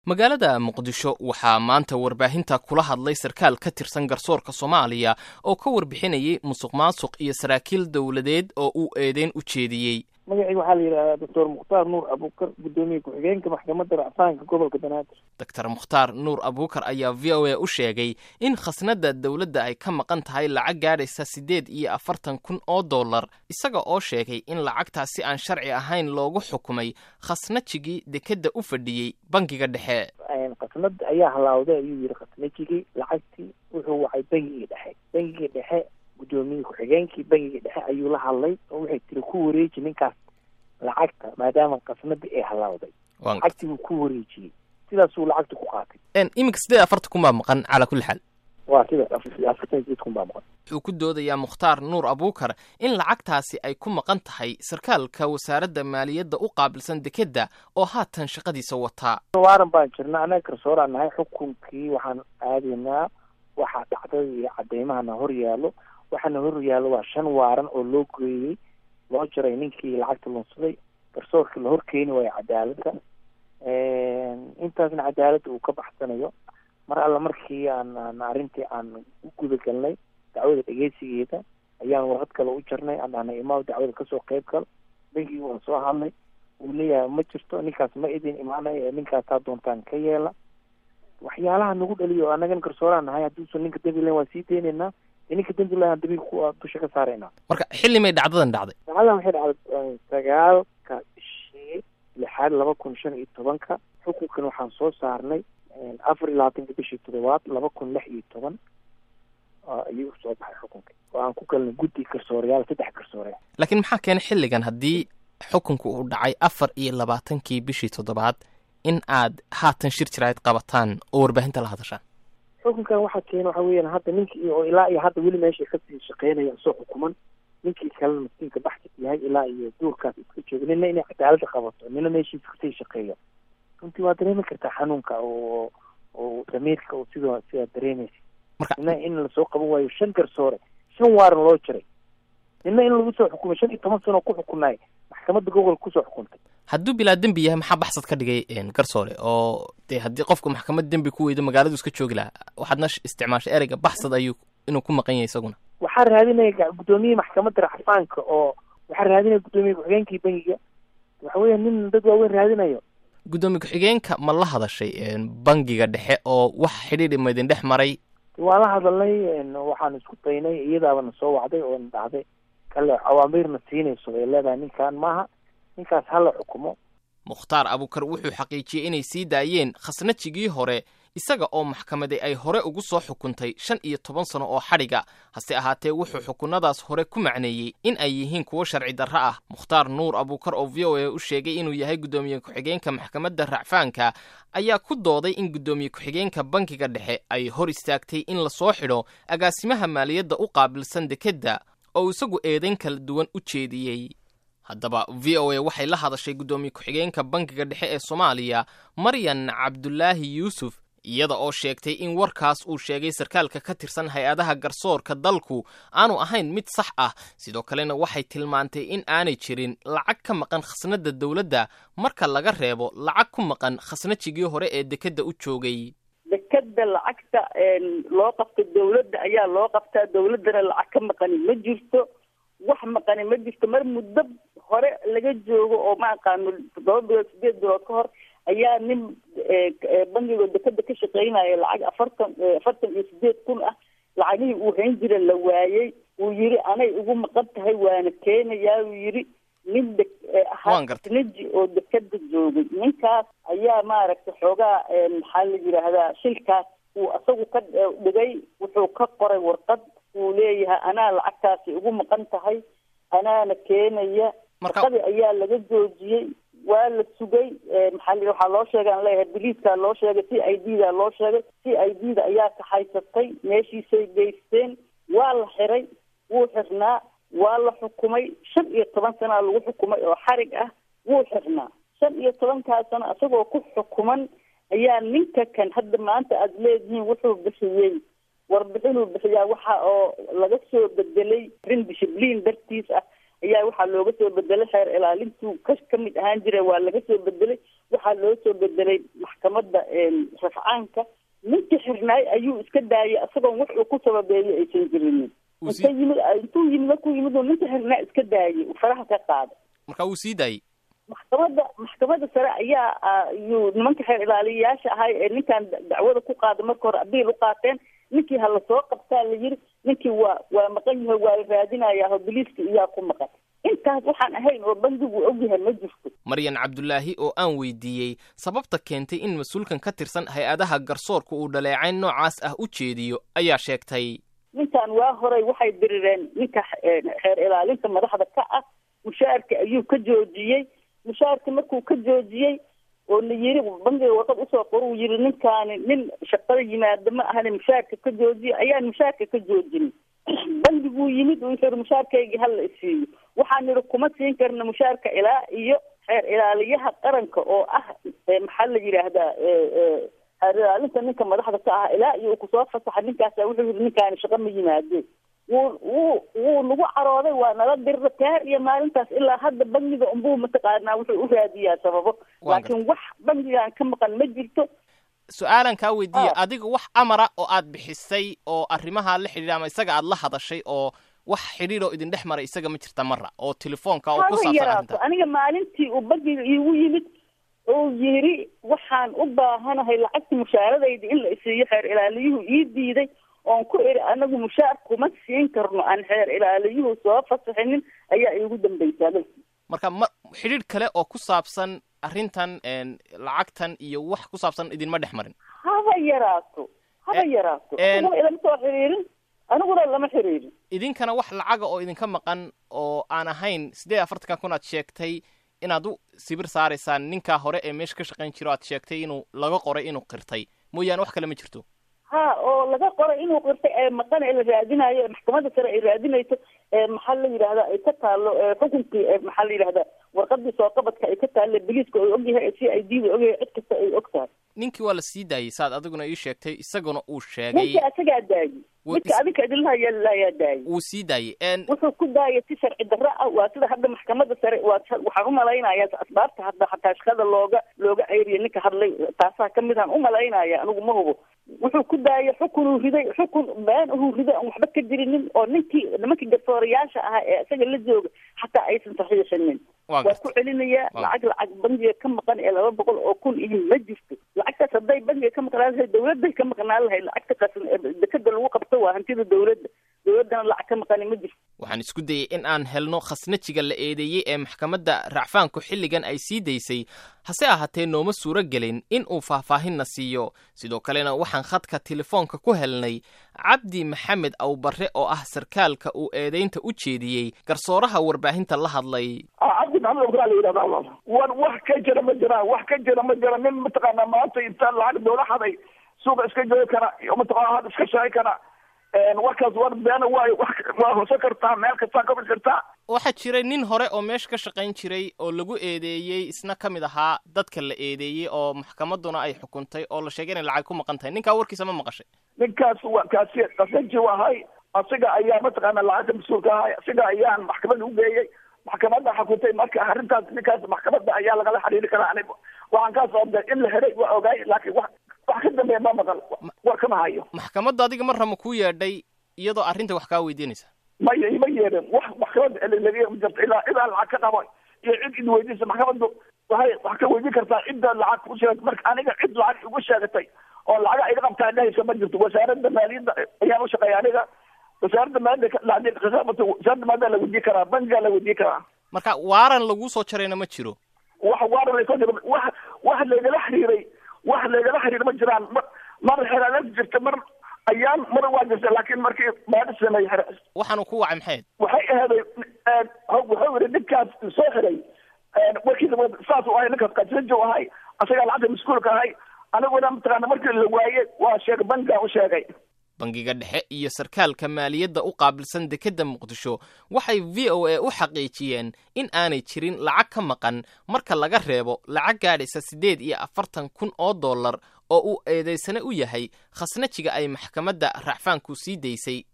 magaalada muqdisho waxaa maanta warbaahinta kula hadlay sarkaal ka tirsan garsoorka soomaaliya oo ka warbixinayay musuq maasuq iyo saraakiil dowladeed oo uu eedeyn u jeediyey magacayga waxaa la yidhahdaa doctor mukhtaar nuur abuukar guddoomiye ku-xigeenka maxkamadda racfaanka gobolka banaadir doctor mukhtaar nuur abuukar ayaa v o a u sheegay in khasnadda dowladda ay ka maqan tahay lacag gaadhaysa siddeed iyo afartan kun oo dollar isaga oo sheegay in lacagtaasi aan sharci ahayn loogu xukumay khasnajigii dekedda u fadhiyey bangiga dhexe khasnad ayaa halaawday ayuu yidhi khasnajigii lacagtii wuxuu wacay bangigii dhexe bangigii dhexe guddoomiye ku-xigeenkii bangiga dhexe ayuu la hadlay oo waxay tiri ku wareeji ninkaas lacagta maadaama khasnadii ay halaawday lacagtii buu ku wareejiyey sidaasuu lacagta ku qaatay iminka siddeed afartan kun baa maqan calaa kulli xaal waa sidaas afartan sideed kun baa maqan wuxuu ku doodayaa mukhtaar nuur abuukar in lacagtaasi ay ku maqan tahay sarkaalka wasaaradda maaliyadda u qaabilsan dekedda oo haatan shaqadiisa wataa waaran baan jirna annaga garsooraan nahay xukunkii waxaan aadaynaa waxaa dhacdada iyo cadeymahana hor yaallo waxaana hor yaallo waa shan waaran oo loo geeyey loo jaray ninkii lacagta lunsaday garsoorkii la hor keeni waayo cadaaladda intaasna cadaaladda uu ka baxsanayo mar alla markii aan aan arrintii aan u gudagalnay dacwada dhegeysigeeda ayaan warqad kale u jarnay aan dhahnay imaam dacwada kasoo qeyb gal bangigii waan soo hadlay uu leeyahay ma jirto ninkaas ma idin imaanay ee ninkaas taa doontaan ka yeela waxyaalaha nagu dhaliyo annagan garsooraan nahay hadduusan ninka dembi lahayn waan sii deynaynaa dee ninka dembi lahan dambiga ku dusha ka saaraynaa marka xilli may dhacdadan dhacday dhacdadan waxay dhacday sagaalka bishii lixaad laba kun shan iyo tobanka xukunkan waxaan soo saarnay afar iyo labaatanka bishii toddobaad laba kun lix iyo toban ayuu soo baxay xukunka oo aan ku galnay guddi garsooreyaal saddex garsooreyaal laakiin maxaa keenay xilligan haddii xukunku uu dhacay afar iyo labaatankii bishii toddobaad in aad haatan shir jirayd qabataan oo warbaahinta la hadashaan xukunkan waxaa keena waxa weeyaan hadda ninkii oo ilaa iyo hadda weli meesha kasii shaqeynaya soo xukuman ninkii kalena maskiinka baxsad yahay ilaa iyo duurkaas iska jooga nina inay cadaaladda qabato nina meeshiisa kasii shaqeeyo runtii waa dareemi kartaa xanuunka oo oo damiirka oo sidoo sidaa dareemaysa nina in lasoo qaban waayo shan garsoore shan waaran loo jiray nina in lagu soo xukumay shan iyo toban sano ku xukunaay maxkamadda gobolka kusoo xukuntay hadduu bilaa dembi yahay maxaa baxsad ka dhigay garsoore oo dee haddii qofku maxkamad dembi ku weydo magaaladu iska joogi lahaa waxaadna isticmaashay ereyga baxsad ayuu inuu ku maqan yahay isaguna waxaa raadinaya guddoomiye maxkamadda racfaanka oo waxaa raadinaya guddoomiye ku-xigeenkii bangiga waxa weya nin dad waaweyn raadinayo guddoomiye ku-xigeenka ma la hadashay bangiga dhexe oo wax xidhiidhi maydin dhex maray waan la hadalnay waxaan isku daynay iyadaabana soo wacday oo na dhacday kale awaamiirna siinayso ay leedahay ninkan maaha ninkaas hala xukumo mukhtaar abuukar wuxuu xaqiijiyey inay sii daayeen khasnajigii hore isaga oo maxkamaday ay hore ugu soo xukuntay shan iyo toban sano oo xadhiga hase ahaatee wuxuu xukunadaas hore ku macneeyey in ay yihiin kuwo sharci darro ah mukhtaar nuur abuukar oo v o a u sheegay inuu yahay guddoomiye ku-xigeenka maxkamadda racfaanka ayaa ku dooday in guddoomiye ku-xigeenka bankiga dhexe ay hor istaagtay in lasoo xidho agaasimaha maaliyadda u qaabilsan dekedda oo isagu eedayn kala duwan u jeediyey haddaba v o a waxay la hadashay guddoomiye ku-xigeenka bankiga dhexe ee soomaaliya maryan cabdulaahi yuusuf iyada oo sheegtay in warkaas uu sheegay sarkaalka ka tirsan hay-adaha garsoorka dalku aanu ahayn mid sax ah sidoo kalena waxay tilmaantay in aanay jirin lacag ka maqan khasnadda dowladda marka laga reebo lacag ku maqan khasnajigii hore ee dekedda u joogay dekeda lacagta loo qabto dawladda ayaa loo qabtaa dawladdana lacag ka maqani ma jirto wax maqani ma jirto mar muddo hore laga joogo oo ma aqaano toddoba bilood sideed bilood ka hor ayaa nin bangiga dekeda ka shaqeynaya lacag afartan afartan iyo sideed kun ah lacagihii uu hayn jira la waayey uu yiri anay ugu maqan tahay waana keenayaa uu yiri nin de ahaasnaji oo dekeda joogay ninkaas ayaa maaragtay xoogaa maxaa la yidhaahdaa shilkaas uu isagu ka dhigay wuxuu ka qoray warqad uu leeyahay anaa lacagtaasi ugu maqan tahay anaana keenaya warqadii ayaa laga joojiyey waa la sugay maxaa la waxaa loo sheegay aan leeyahay biliiskaa loo sheegay c i d da loo sheegay c i d da ayaa kaxaysatay meeshiisay geysteen waa la xiray wuu xirnaa waa la xukumay shan iyo toban sanaa lagu xukumay oo xarig ah wuu xirnaa shan iyo tobankaa sano isagoo ku xukuman ayaa ninka kan hadda maanta aada leedihiin wuxuu bixiyey warbixinuu bixiyaa waxa oo laga soo bedelay rin dishibliin dartiis ah ayaa waxaa looga soo bedelay xeer ilaalintuu ka ka mid ahaan jira waa laga soo bedelay waxaa loo soo bedelay maxkamadda rafcaanka ninkii xirnaay ayuu iska daayay isagoon wax uu ku sababeeyo aysan jirinin inta yimid intuu yimid markuu yimid uu ninka xirnaa iska daayay uu faraha ka qaaday marka wuu sii daayey maxkamadda maxkamadda sare ayaa yuu nimanka xeer ilaaliyayaasha ahay ee ninkan dacwada ku qaaday marka hore abiil u qaateen ninkii ha lasoo qabtaa la yiri ninkii waa waa maqan yahay waa la raadinayaa biliiska iyaa ku maqan intaas waxaan ahayn oo bandigu ogyahay ma jirto maryan cabdulaahi oo aan weydiiyey sababta keentay in mas-uulkan ka tirsan hay-adaha garsoorka uu dhaleecayn noocaas ah u jeediyo ayaa sheegtay ninkan waa horay waxay dirireen ninka xeer ilaalinta madaxda ka ah mushaarka ayuu ka joojiyey mushaarka markuu ka joojiyey oo la yiri bangiga warqad usoo qor uu yiri ninkaani nin shaqada yimaada ma ahani mushaarka ka joojiye ayaan mushaarka ka joojinin bangiguu yimid uu yiri mushaarkaygii hala isiiyo waxaan nidhi kuma siin karna mushaarka ilaa iyo xeer ilaaliyaha qaranka oo ah maxaa la yidhaahdaa xeer ilaalinta ninka madaxda ka ah ilaa iyo uu kusoo fasaxa ninkaasa wuxuu yiri ninkaani shaqo ma yimaadeen wuu wuu wuu nagu carooday waa nala dirra taar iyo maalintaas ilaa hadda bangiga unbuu mataqaanaa wuxuu u raadiyaa sababo laakiin wax bangigan ka maqan ma jirto su-aalan kaa weydiiya adiga wax amara oo aad bixisay oo arrimaha la xidhiidha ama isaga aad la hadashay oo wax xidhiid oo idin dhex maray isaga ma jirta mara oo telefoonka oo ku haba saabsan yaraato arrinta aniga maalintii uu bangiga iigu yimid oo yiri waxaan u baahanahay lacagta mushaaradayda in la isiiyo xeer ilaaliyuhu ii diiday oon ku iri anagu mushaar kuma siin karno aan xeer ilaaliyuhu soo fasaxinin ayaa iigu dambaysaa marka ma xidhiidh kale oo ku saabsan arrintan lacagtan iyo wax ku saabsan idinma dhex marin haba yaraato haba yaraato en- aniguna ilama soo xiriirin aniguna lama xiriirin idinkana wax lacaga oo idinka maqan oo aan ahayn siddeed iyo afartanka kun aad sheegtay inaad u sibir saaraysaan ninkaa hore ee meesha ka shaqayn jiro aad sheegtay inuu laga qoray inuu qirtay mooyaane wax kale ma jirto ha oo laga qoray inuu qirtay ee maqan ee la raadinayo ee maxkamadda sare ay raadinayso ee maxaa la yidhahdaa ay ka taalo ee xukunkii ee maxaa la yidhahdaa warqadii soo qabadka ay ka taalle biliiska ay ogyahay ee c i d da ogyahay cid kasta ay og tahay ninkii waa la sii daayey saad adiguna ii sheegtay isaguna uu sheegay ninka isagaa daayey Wuu midka is- adinka idinlahayaa laayaa daayey wuu sii daayey en wuxuu ku daayay si sharci darro ah waa sida hadda maxkamadda sare waa waxaan umalaynaya asbaabta hadda xataa shaqada looga looga ceyriya ninka hadlay taasaa kamid aan umalaynaya anigu ma hubo wuxuu ku daayay xukunuu riday xukun been uhuu riday aan waxba ka jirinin oo ninkii nimankii garsoorayaasha ahaa ee isaga la jooga xataa aysan saxiixinin waa waa ku gartay celinayaa Waa. lacag lacag bangiga ka maqan ee laba boqol oo kun ihin ma jirto lacagtaas hadday bangiga ka maqnaan lahayd dawladday ka maqnaan lahayd lacagta qasan ee dekada lagu qabto waa hantida dawladda dawladdana lacag ka maqani ma jirto waxaan isku dayey in aan helno khasnajiga la eedeeyey ee maxkamadda racfaanku xilligan ay sii daysay hase ahaatee nooma suuro gelin in uu faahfaahinna siiyo sidoo kalena waxaan khadka telefoonka ku helnay cabdi maxamed awbarre oo ah sarkaalka uu eedaynta u jeediyey garsooraha warbaahinta la hadlay cabdi maxamed okraa la yidhahda war wax ka jira ma jiraan wax ka jira ma jira nin mataqaana maanta inta lacag doola haday suuqa iska joogi kara iyo mataqaana had iska shaqay kara warkaas war beena waayo wax waa hoose kartaa meel kastaa ka bixi kartaa waxaa jiray nin hore oo meesha ka shaqayn jiray oo lagu eedeeyey isna ka mid ahaa dadka la eedeeyey oo maxkamadduna ay xukuntay oo la sheegay inay lacag ku maqan tahay ninkaa warkiisa ma maqashay ninkaas waa kaasi qasanji ahay asiga ayaa mataqaana lacagta mas-uulka ahay asiga ayaan maxkamadda u geeyey maxkamadda xukuntay marka arrintaas ninkaas maxkamadda ayaa lagala xiriiri karaa aniga waxaan kaa socday in la helay waa ogaay laakiin wax wax ka dambeeya ma maqal war kama hayo maxkamadda adiga mar rama kuu yeedhay iyadoo arrinta wax kaa weydiinaysa ma ma yeedhin wax maxkamadda laga ma jirto ilaa ilaa lacag ka qabo iyo cid id weydiisa maxkamaddu waxay wax ka weydiin kartaa cidda lacag ku sheegatay marka aniga cid lacag igu sheegatay oo lacag iga qabtaa dhahaysa ma jirto wasaaradda maaliyadda ayaan u shaqeeya aniga wasaaradda maaliyadda lacag khisaabata wasaaradda maaliyadda la weydiin karaa bankiga la weydiin karaa marka waaran laguu soo jarayna ma jiro wax waara laysoo jiro wax wax laygala xiriiray wax laygala xiriiray ma jiraan mar mar xeraaleed jirta mar ayaan mar waa jirta laakiin markii baadhi sameeyey xere waxaanu ku wacay maxayd waxay ahaday wuxuu yidhi ninkaas soo xiray warkiisa saas u ahay ninkaas qasrajo ahay asagaa lacagta mas-uulka ahay aniguna mataqaana markii la waayey waa sheegay bankiga u sheegay bangiga dhexe iyo sarkaalka maaliyadda u qaabilsan dekedda muqdisho waxay v o a u xaqiijiyeen in aanay jirin lacag ka maqan marka laga reebo lacag gaadhaysa siddeed iyo afartan kun oo dollar oo uu eedaysane u yahay khasnajiga ay maxkamadda racfaanku sii daysay